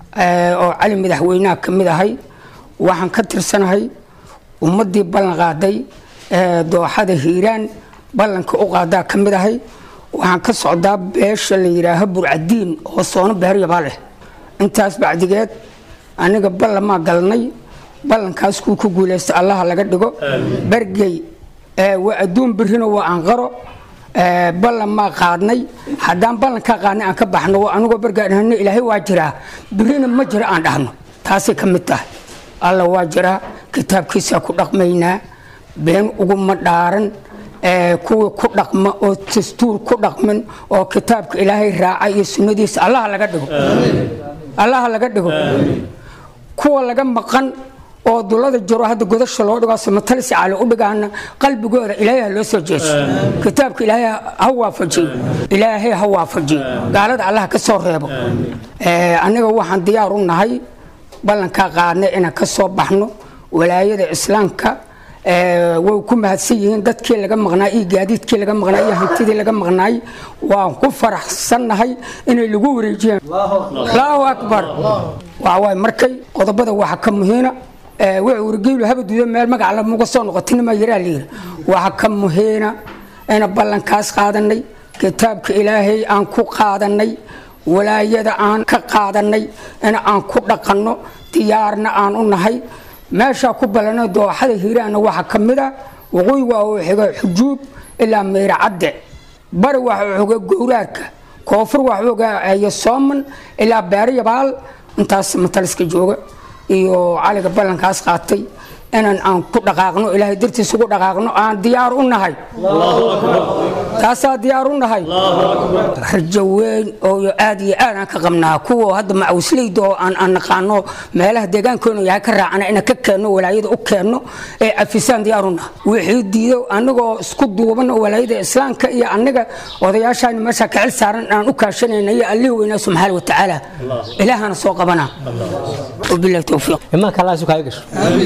oo cali madaxweynaha ka mid ahay waxaan ka tirsanahay ummaddii ballan qaaday ee dooxada hiiraan ballanka u qaadaa ka mid ahay waxaan ka socdaa beesha la yidhaaho burcadiin oo soono beeryabaa leh intaas bacdigeed aniga ballamaa galnay ballankaas kuu ku guulaysta allaha laga dhigo bergey waa adduun birrino waa anqaro ballan maa qaadnay haddaan ballankaa qaadnay aan ka baxno anigoo bergaa dhahno ilaahay waa jiraa birrina ma jira aan dhahno taasay ka mid tahay alla waa jiraa kitaabkiisaa ku dhaqmaynaa been uguma dhaaran kuwii ku dhaqma oo dastuur ku dhaqmin oo kitaabka ilaahay raaca iyo sunnadiisa allaha laga dhigo allaha laga dhigo kuwa laga maqan oo dulada jiro hadda godasha loo dhigo samatalis cali u dhigaana qalbigooda ilaahay ha loo soo jeeso kitaabka ilaahay ha waafajiyo ilaahay ha waafajiyo gaalada allaha ka soo reebo aniga waxaan diyaar u nahay ballankaa qaadnay inaan ka soo baxno walaayada islaamka way ku mahadsan yihiin dadkii laga maqnaa iyo gaadiidkii laga maqnaa iyo hantidii laga maqnaay waan ku faraxsannahay inay lagu wareejiyaan allahu akbar waxawaay markay qodobada waxa ka muhiina wuxuu wargeylu habaduuda meel magac lamuga soo noqotinima yaraa layiri waxa ka muhiina ina ballankaas qaadanay kitaabka ilaahay aan ku qaadanay walaayada aan ka qaadanay in aan ku dhaqanno diyaarna aan u nahay meeshaa ku ballana dooxada hiiraanna waxaa ka mid a waqooyi waa uu xiga xujuub ilaa meyra cadde bari waxa uu xiga gowraarka koonfur waxa uu xiga sooman ilaa beerayabaal intaas mataliska jooga iyo caliga ballankaas qaatay inaan aan ku dhaqaaqno ilaahay dartiis ugu dhaqaaqno aan diyaar u nahay taasaa diyaar u nahay rajo weyn oo aad iyo aad aan ka qabnaa kuwa hadda macawisleyda oo aan aan naqaano meelaha deegaankoona yahay ka raacana inaan ka keenno walaayada u keenno ee cafisaan diyaar u nahay wixii diido anagoo isku duuban oo walaayada islaamka iyo aniga odayaashaan meesha ka xil saaran aan u kaashanayna iyo allihii weynaa subxaana wa tacaala ilaahana soo qabana wabilahi towfiiq imaanka allah isu kaaga gasho anigoo ah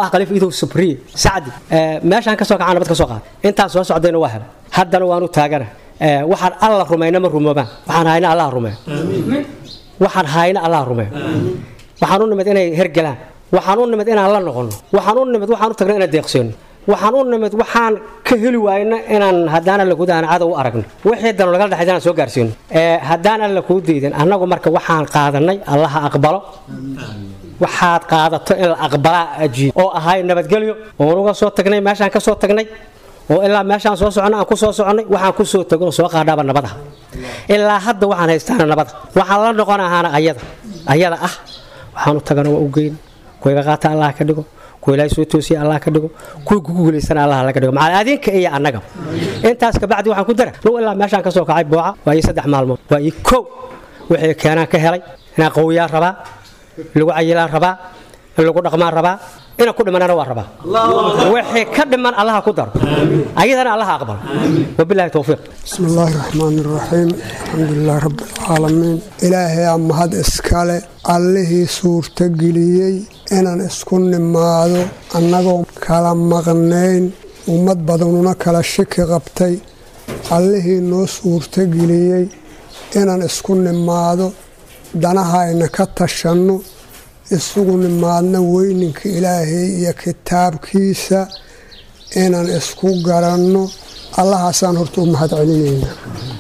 khaliif idow subriye sacdi meeshaan ka soo kacaa nabad ka soo qaad intaan soo socdayna waa hela haddana waanu taagana waxaan alla rumayna ma rumoobaan waxaan hayna allah rumeeyo waxaan hayna allah rumeeyo waxaan u nimid inay hergelaan waxaan u nimid inaan la noqono waxaan u nimid waxaan u tagna inaan deeqsoono waxaan u nimid waxaan ka heli waayna inaan haddaan alla gudahan cadow u aragno wixii danu nagala dhexay inaan soo gaarsiino haddaan alla kuu diidin annagu marka waxaan qaadanay allaha aqbalo waxaad qaadato in la aqbalaa ajiib oo ahay nabadgelyo oon uga soo tagnay meeshaan ka soo tagnay oo ilaa meeshaan soo soconnay aan ku soo soconnay waxaan ku soo tago oo soo qaadhaaba nabadaha ilaa hadda waxaan haystaana nabada waxaan la noqon ahaana ayada ayada ah waxaan u tagana waa u geyn kuwiga qaata allah ka dhigo kuwa ilaahay soo toosiya allah ka dhigo kuwa kugu guulaysana allah laga dhigo macal adinka iyo annaga intaas kabacdi waxaan ku dara nugu ilaa meeshaan ka soo kacay booca waa ii saddex maalmood waa ii kow wixii keenaan ka helay inaan qawiyaa rabaa lagu cayilaan rabaa in lagu dhaqmaan rabaa inaan ku dhimanana waa rabaa wixii ka dhiman allaha ku daro ayadana allaha aqbalo wabilahi towfiiq بسم الله الرحمن الرحيم الحمد لله رب العالمين إلهي أمهد إسكالي allihii suurtageliyey inaan isku nimaado annagoo kala maqnayn ummad badanuna kala shiki qabtay allihii noo suurtageliyey inaan isku nimaado danahayna ka tashanno isugu nimaadno weyninka ilaahay iyo kitaabkiisa inaan isku garanno allahaasaan horta u mahad celinaynaa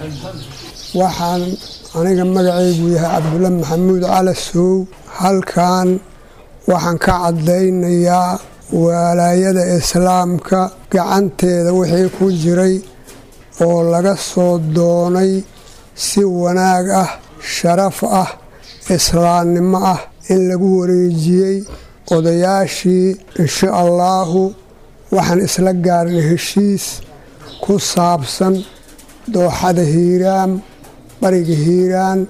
waxaan aniga magacaygu yahay cabdulla maxamuud cali sow halkan waxaan ka caddaynayaa walaayada islaamka gacanteeda wixii ku jiray oo laga soo doonay si wanaag ah sharaf ah islaamnimo ah in lagu wareejiyey odayaashii insha allaahu waxaan isla gaarnay heshiis ku saabsan dooxada hiiraam bariga hiiraan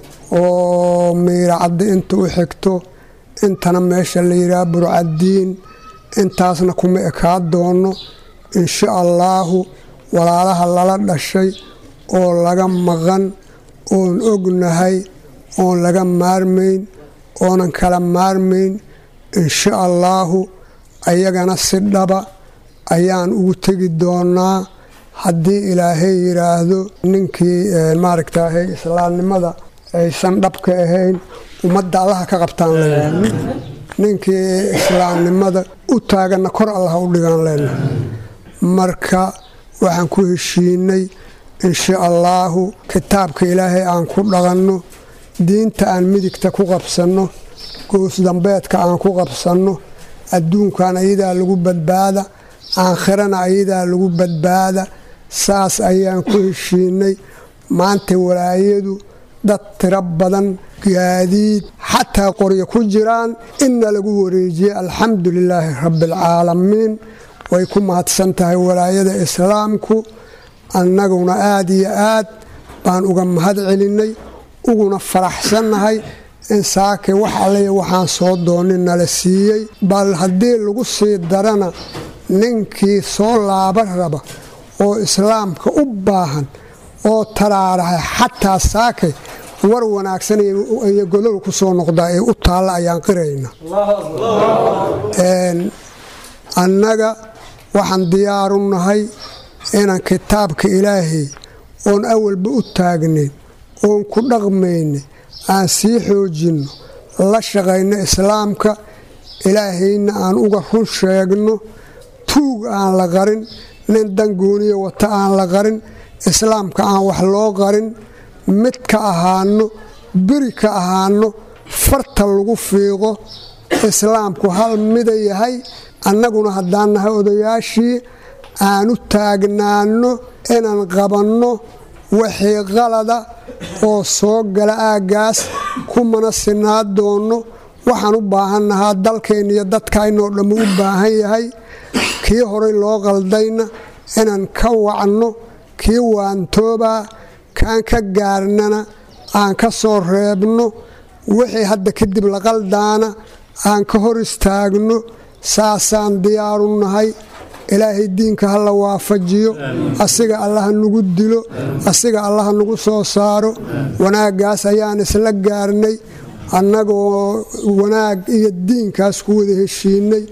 oo miiracadda inta u xigto intana meesha la yidhaha burcaddiin intaasna kuma ekaa doono insha allaahu walaalaha lala dhashay oo laga maqan oon ognahay oon laga maarmayn oonan kala maarmayn insha allaahu ayagana si dhaba ayaan ugu tegi doonaa haddii ilaahay yidhaahdo ninkii maaragtaahay islaamnimada aysan dhabka ahayn ummadda allaha ka qabtaan leenahay ninkii islaamnimada u taaganna kor allaha u dhigaan leenahay marka waxaan ku heshiinay insha allaahu kitaabka ilaahay aan ku dhaqanno diinta aan midigta ku qabsanno goosdambeedka aan ku qabsanno adduunkan ayadaa lagu badbaada aakhirana ayadaa lagu badbaada saas ayaan ku heshiinay maanta walaayadu dad tiro badan gaadiid xataa qoryo ku jiraan inna lagu wareejiyey alxamdu lilaahi rabbialcaalamiin way ku mahadsan tahay walaayada islaamku annaguna aad iyo aad baan uga mahad celinnay uguna faraxsannahay in saake wax alliya waxaan soo doonin nala siiyey bal haddii lagu sii darana ninkii soo laaba raba oo islaamka u baahan oo taraarahay xataa saake war wanaagsan iyo godol ku soo noqdaa ee u taalla ayaan qirayna annaga waxaan diyaaru nahay inaan kitaabka ilaahay oon awalba u taagnayn oon ku dhaqmaynay aan sii xoojinno la shaqayno islaamka ilaahayna aan uga run sheegno tuug aan la qarin nin dangooniya wata aan la qarin islaamka aan wax loo qarin mid ka ahaano beri ka ahaano farta lagu fiiqo islaamku hal mida yahay annaguna haddaan nahay odayaashii aanu taagnaanno inaan qabanno wixii qalada oo soo gala aaggaas kumana sinaa doonno waxaan u baahannahaa dalkeenna iyo dadkaynoo dhammu u baahan yahay kii horay loo qaldayna inaan ka wacno kii waantoobaa kaan ka gaarnana aan ka soo reebno wixii hadda kadib la qaldaana aan ka hor istaagno saasaan diyaaru nahay ilaahay diinka ha la waafajiyo asiga allaha nagu dilo asiga allaha nagu soo saaro wanaaggaas ayaan isla gaarnay annagoo wanaag iyo diinkaas ku wada heshiinay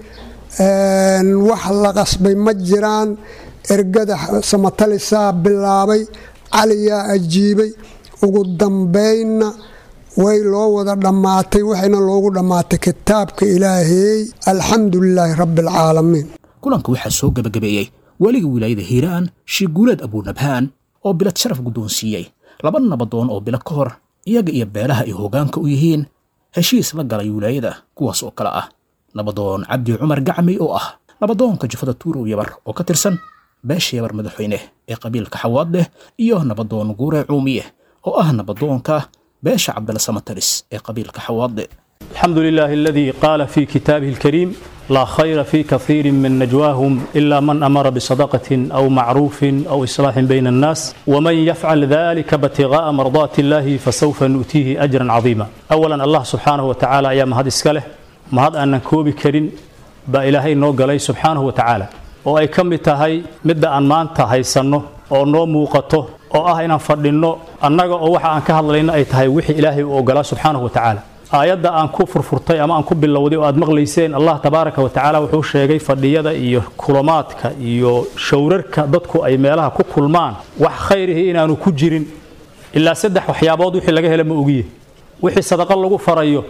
wax la qasbay ma jiraan ergada samatalisaa bilaabay caliyaa ajiibay ugu dambaynna way loo wada dhammaatay waxayna loogu dhammaatay kitaabka ilaaheey alxamdu lilaahi rabbi alcaalamiin kulanka waxaa soo gebagabeeyey weliga wilaayada hiiraan shiiguuleed abuunabhaan oo bilad sharaf guddoonsiiyey laba nabadoon oo bilo ka hor iyaga iyo beelaha ay hoggaanka u yihiin heshiis la galay wilaayada kuwaas oo kale ah nabadoon cabdi cumar gacmay oo ah nabadoonka jufada tuurow yabar oo ka tirsan beesha yabar madaxweyne ee qabiilka xawaadleh iyo nabadoon guure cuumiye oo ah nabadoonka beesha cabdalla samataris ee qabiilka xawaadle الحمد لله الذي قال في كتابه الكريم لا خير في كثير من نجواهم إلا من أمر بصدقة أو معروف أو إصلاح بين الناس ومن يفعل ذلك ابتغاء مرضات الله فسوف نؤتيه أجرا عظيما أولا الله سبحانه وتعالى يا مهد إسكاله مهد أن نكوبي كريم با إلهي نوغلي سبحانه وتعالى oo ay ka mid tahay midda aan maanta haysanno oo noo muuqato oo ah inaan fadhinno annaga oo waxa aan ka hadlayno ay tahay wixii ilaahay uu ogolaa subxaanahu wa tacaala aayadda aan ku furfurtay ama aan ku bilowday oo aad maqlayseen allah tabaaraka wa tacaala wuxuu sheegay fadhiyada iyo kulamaadka iyo showrarka dadku ay meelaha ku kulmaan wax khayrihi inaanu ku jirin ilaa saddex waxyaabood wixii laga hela ma ogiye wixii sadaqo lagu farayo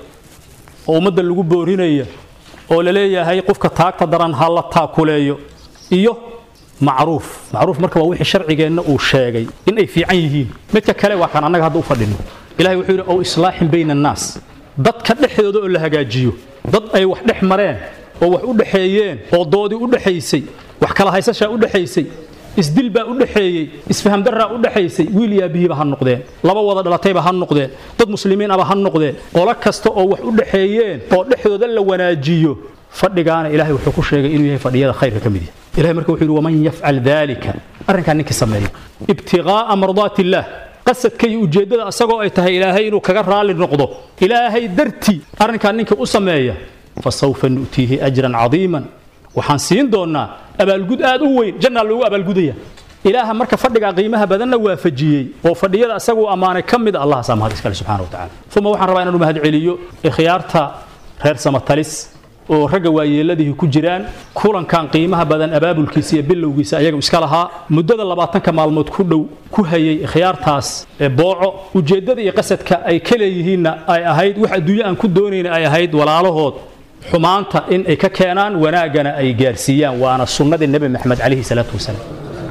oo ummadda lagu boorinaya oo la leeyahay qofka taagta daran ha la taakuleeyo iyo macruuf macruuf marka waa wixii sharcigeenna uu sheegay in ay fiican yihiin midka kale waa kan annaga hadda u fadhino ilahay wuxuu yidhi ow islaaxin bayna annaas dadka dhexdooda oo la hagaajiyo dad ay wax dhex mareen oo wax u dhexeeyeen oo doodii u dhexaysay wax kala haysashaa u dhexaysay isdil baa u dhexeeyey isfaham daraa u dhexaysay wiil yaabihiiba ha noqdeen laba wada dhalatayba ha noqdeen dad muslimiin aba ha noqdeen qolo kasta oo wax u dhexeeyeen oo dhexdooda la wanaajiyo fadhigaana ilahay wuxuu ku sheegay inuu yahay fadhiyada khayrka ka mid yahay ilahay marka wuxuu yidhi waman yafcal dalika arrinkaa ninkii sameeya ibtiqaa'a mardaati illaah qasadka iyo ujeeddada asagoo ay tahay ilaahay inuu kaga raalli noqdo ilaahay dartii arrinkaa ninka u sameeya fasawfa nu'tiihi ajran cadiiman waxaan siin doonnaa abaalgud aad u weyn jannaa loogu abaalgudaya ilaaha marka fadhigaa qiimaha badanna waafajiyey oo fadhiyada asaguu ammaanay ka mid a allahaasaa mahad iskale subxana wa tacala uma waxaan rabaa inaan u mahad celiyo ikhyaarta reer samatalis oo ragga waayeeladihi ku jiraan kulankan qiimaha badan abaabulkiisa iyo bilowgiisa ayaga iska lahaa muddada labaatanka maalmood ku dhow ku hayay ikhyaartaas ee booco ujeeddada iyo qasadka ay ka leeyihiinna ay ahayd wax adduunyo aan ku doonayna ay ahayd walaalahood xumaanta in ay ka keenaan wanaaggana ay gaarsiiyaan waana sunnadii nebi maxamed calayhi salaatu wasalaam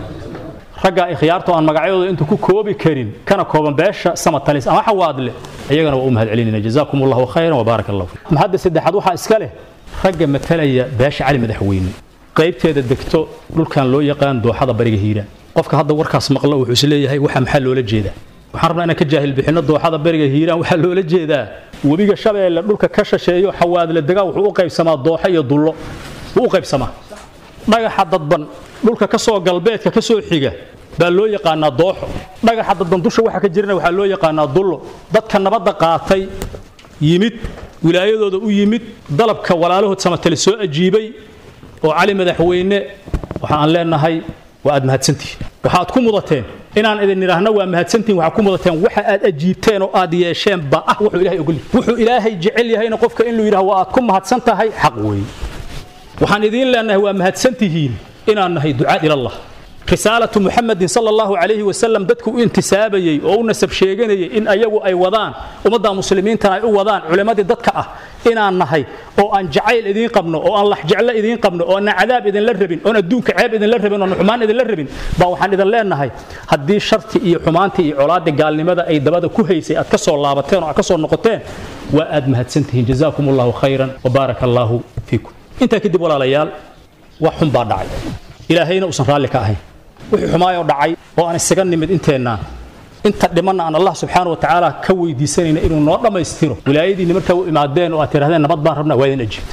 ragga ikhyaarta aan magacyadooda inta ku koobi karin kana kooban beesha samatalis ama xawaadle iyagana waa u mahad celinayna jazaakum allahu khayran wabaarak allahu fiikum mahadda saddexaad waxaa iska leh ragga matalaya beesha cali madaxweyne qaybteeda degto dhulkan loo yaqaan dooxada bariga hiiraan qofka hadda warkaas maqlo wuxuu is leeyahay waxa maxaa loola jeedaa waxaan rabnaa inaan ka jaahil bixinno dooxada bariga hiiraan waxaa loola jeedaa webiga shabeelle dhulka ka shasheeyo xawaadle degaa wuxuu u qaybsamaa dooxo iyo dullo wuu u qaybsamaa dhagaxa dadban dhulka ka soo galbeedka ka soo xiga baa loo yaqaanaa dooxo dhagaxa dadban dusha waxa ka jirana waxaa loo yaqaanaa dullo dadka nabadda qaatay yimid wilaayadooda u yimid dalabka walaalahood samatale soo ajiibay oo cali madaxweyne waxa aan leenahay waa aad mahadsantihiin waxaad ku mudateen inaan idin idhaahno waa mahadsantihiin waxaad ku mudateen waxa aad ajiibteen oo aad yeesheen ba ah wuxuu ilaahay ogol yahay wuxuu ilaahay jecel yahayna qofka in luu yidhaha waa aad ku mahadsan tahay xaq weeye waxaan idiin leenahay waa mahadsantihiin inaan nahay ducaad ilallah risaalatu muxamedin sala allahu calayhi wasalam dadku u intisaabayey oo u nasab sheeganayay in ayagu ay wadaan ummadda muslimiintana ay u wadaan culimmadii dadka ah inaan nahay oo aan jacayl idiin qabno oo aan laxjeclo idiin qabno oo aan cadaab idinla rabin oon adduunka ceeb idinla rabin oon xumaan idinla rabin baa waxaan idin leenahay haddii sharti iyo xumaantii iyo colaadii gaalnimada ay dabada ku haysay aad ka soo laabateen oo aad ka soo noqoteen waa aad mahadsantihiin jazaakum allahu khayran wabaaraka allaahu fiikum intaa kadib walaalayaal wax xun baa dhacay ilaahayna uusan raalli ka ahayn wixii xumaayoo dhacay oo aan isaga nimid inteennaan inta dhimanna aan allah subxaana wa tacaala ka weydiisanayna inuu noo dhammaystiro wilaayadiinni markaa u imaadeen oo aad tidhahdeen nabad baan rabnaa waa idin ajiibtay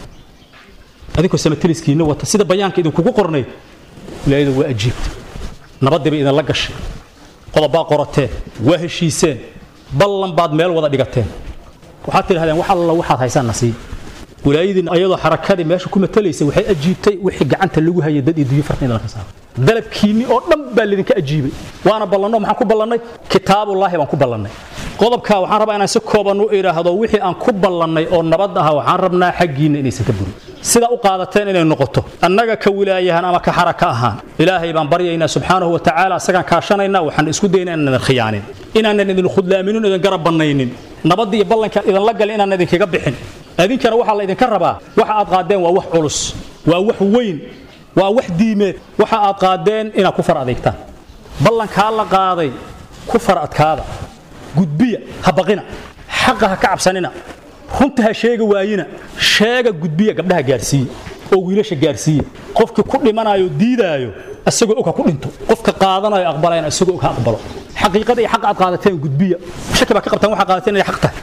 adinkoo samatiliskiinna wata sida bayaanka idinkugu qornayd wilaayada waa ajiibtay nabaddii bay idinla gashay qodobbaa qorateen waa heshiiseen ballan baad meel wada dhigateen waxaad tidhahdeen wax alla waxaad haysaan na sii wilaayadiin ayadoo xarakadii meesha ku matalaysay waxay ajiibtay wixii gacanta lagu hayay dad iyo duyo farqin idinka saaray dalabkiinni oo dhan baa lidinka ajiibay waana ballanno maxaan ku ballannay kitaabullaahi baan ku ballannay qodobkaa waxaan rabaa inaan si kooban u idhaahdo wixii aan ku ballannay oo nabad aha waxaan rabnaa xaggiinna inaysan ka burin sida u qaadateen inay noqoto annaga ka wilaayahan ama ka xaraka ahaan ilaahay baan baryaynaa subxaanahu wa tacaala isagaan kaashanaynaa waxaan isku daynaa inaan idin khiyaanin inaanan idin khudlaaminin idin garab bannaynin nabadda iyo ballanka idinla galin inaan idinkaga bixin idinkana waxaa la idinka rabaa waxa aad qaadeen waa wax culus waa wax weyn waa wax diimeed waxa aad qaadeen inaad ku far adeegtaan ballankaa la qaaday ku far adkaada gudbiya ha baqina xaqa ha ka cabsanina runta ha sheega waayina sheega gudbiya gabdhaha gaarsiiya oo wiilasha gaarsiiya qofkii ku dhimanayo diidaayo isagoo og ha ku dhinto qofka qaadanayo aqbalayna isagoo og ha aqbalo xaqiiqada iyo xaqa aad qaadateen gudbiya shaki baa ka qabtaan waxaa qaadateen inay xaq tahay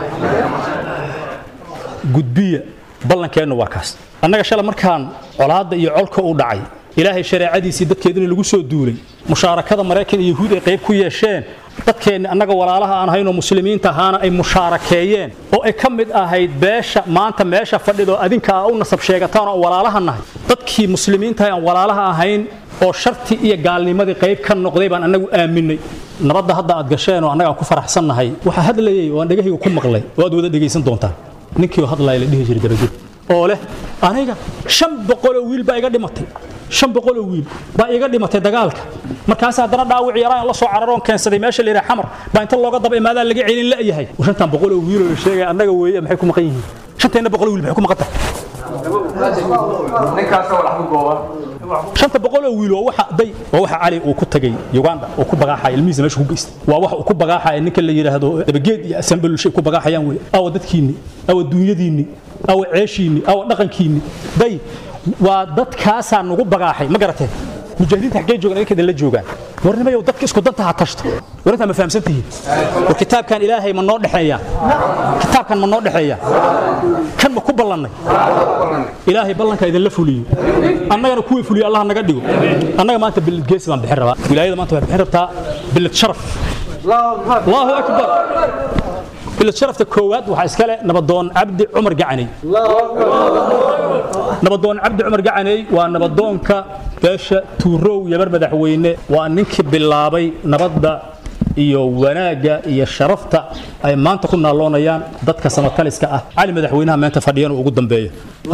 gudbiya ballankeennu waa kaas annaga shala markaan colaadda iyo colka u dhacay ilaahay shareecadiisii dadkeedina lagu soo duulay mushaarakada maraykan iyo yahuud ay qayb ku yeesheen dadkeenni annaga walaalaha aan ahaynoo muslimiinta ahaana ay mushaarakeeyeen oo ay ka mid ahayd beesha maanta meesha fadhidoo adinka aa u nasab sheegataan oo walaalaha nahay dadkii muslimiinta aan walaalaha ahayn oo sharti iyo gaalnimadii qayb ka noqday baan annagu aaminay nabadda hadda aad gasheen oo annaga aan ku faraxsannahay waxaa hadlayay oo aan dhegahayga ku maqlay oo aad wada dhegaysan doontaan ninkii hadlaya la dhihi jiray dabaged oo leh aniga shan boqoloo wiil baa iga dhimatay shan boqoloo wiil baa iga dhimatay dagaalka markaas haddana dhaawic yaraan la soo cararoon keensaday meesha la yidhaha xamar baa inta looga daba imaadaa laga celin la'yahay shantan boqoloo wiiloo la sheegaya annaga weeye maxay ku maqan yihiin shanteenna boqoloo wiil maxay ku maqan tahay shanta boqoloo wiil waa waxa day waa waxa cali uu ku tagay uganda oo ku bagaaxaya ilmihiisa meesha ku geystay waa waxa uu ku bagaaxaya ninka la yidhaahdo dabageed iyo asambelulshay ku bagaaxayaan wey awa dadkiinni awa duunyadiinni awa ceeshiinni awa dhaqankiinni day waa dadkaasaa nagu bagaaxay ma garateen mujaahidiinta xaggee joogaan idinka idinla joogaan warnimayow dadka isku danta ha tashto war intaa ma fahamsan tihiin war kitaabkan ilaahay ma noo dhexeeya kitaabkan ma noo dhexeeya kan ma ku ballannay ilaahay ballanka idinla fuliyo annagana kuwii fuliyo allah naga dhigo annaga maanta bilad geesi baan bixin rabaa wilaayada maanta waxay bixin rabtaa bilad sharaf allahu akbar bilad sharafta koowaad waxaa iskale nabadoon cabdi cumar gacaney nabadoon cabdi cumar gacaney waa nabadoonka beesha tuurow yabar madaxweyne waa ninkii bilaabay nabadda iyo wanaagga iyo sharafta ay maanta ku naaloonayaan dadka samataliska ah cali madaxweynaha meenta fadhiyana ugu dambeeyo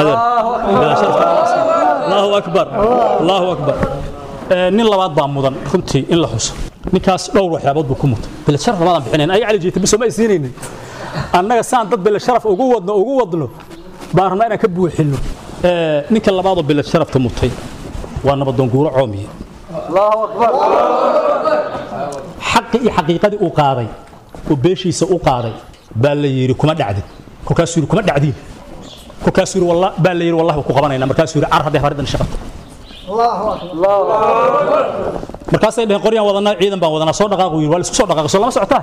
allahu akbar allahu akbar nin labaad baa mudan runtii in la xuso ninkaas dhowr waxyaabood buu ku mutay bilad sharaf labaadaan bixinayn ayaga cali jiita biso ma ay siinaynin annaga saan dad bilad sharaf ugu wadno ugu wadno baan rabnaa inaan ka buuxinno ninka labaadoo bilad sharafta mutay waa nabadoon guuro coomiye xaqi iyo xaqiiqadii uu qaaday oo beeshiisa u qaaday baa la yidhi kuma dhacdin kolkaasuu yidhi kuma dhacdiin kolkaasuu yidhi walla baa la yidhi wallahi waa ku qabanaynaa markaasuu yidhi car hadday haridan shaqata markaasay dhaheen qoryaan wadanaa ciidan baan wadanaa soo dhaqaaqu yidhi waa laisku soo dhaqaaqay soo lama socotaa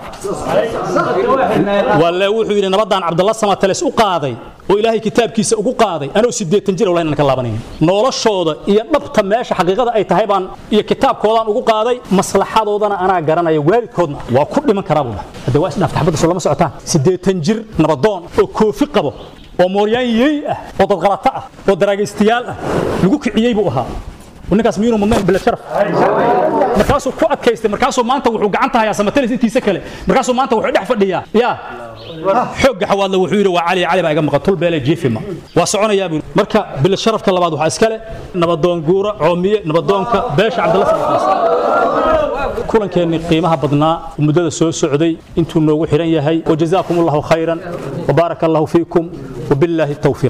walle wuxuu yidhi nabadaan cabdalla samatales u qaaday oo ilaahay kitaabkiisa ugu qaaday anoo siddeetan jir wallahi ka laabanaynin noloshooda iyo dhabta meesha xaqiiqada ay tahay baan iyo kitaabkoodaan ugu qaaday maslaxadoodana anaa garanaya waalidkoodna waa ku dhiman karaa buu dhahay hadda waa isdhaafta xabadda soo lama socotaan siddeetan jir nabadoon oo koofi qabo oo mooryaan yeey ah oo dadqalato ah oo daraagaystayaal ah lagu kiciyey buu ahaa ninkaas miyuunu mudnayn bila sharaf markaasuu ku adkaystay markaasuu maanta wuxuu gacanta hayaa samatalis intiisa kale markaasuu maanta wuxuu dhex fadhiyaa yaa xoogga xawaadle wuxuu yidhi waa cali cali baa iga maqan tul beele jiifima waa soconayaa buu marka bila sharafka labaad waxaa iskale nabadoon guura coomiye nabadoonka beesha cabdalla samatlis kulankeenni qiimaha badnaa muddada soo socday intuu noogu xiran yahay wajazaakum allahu khayran وبارك الله فيكم وبالله التوفيق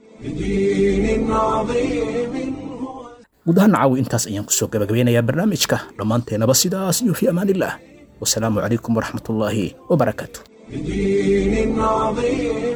guud ahaan caawi intaas ayaan kusoo gabagabeynayaa barnaamijka dhammaanteenaba sidaas iyo fi amaan illah wasalaamu calaykum waraxmat ullaahi wabarakaatu بدين عظيم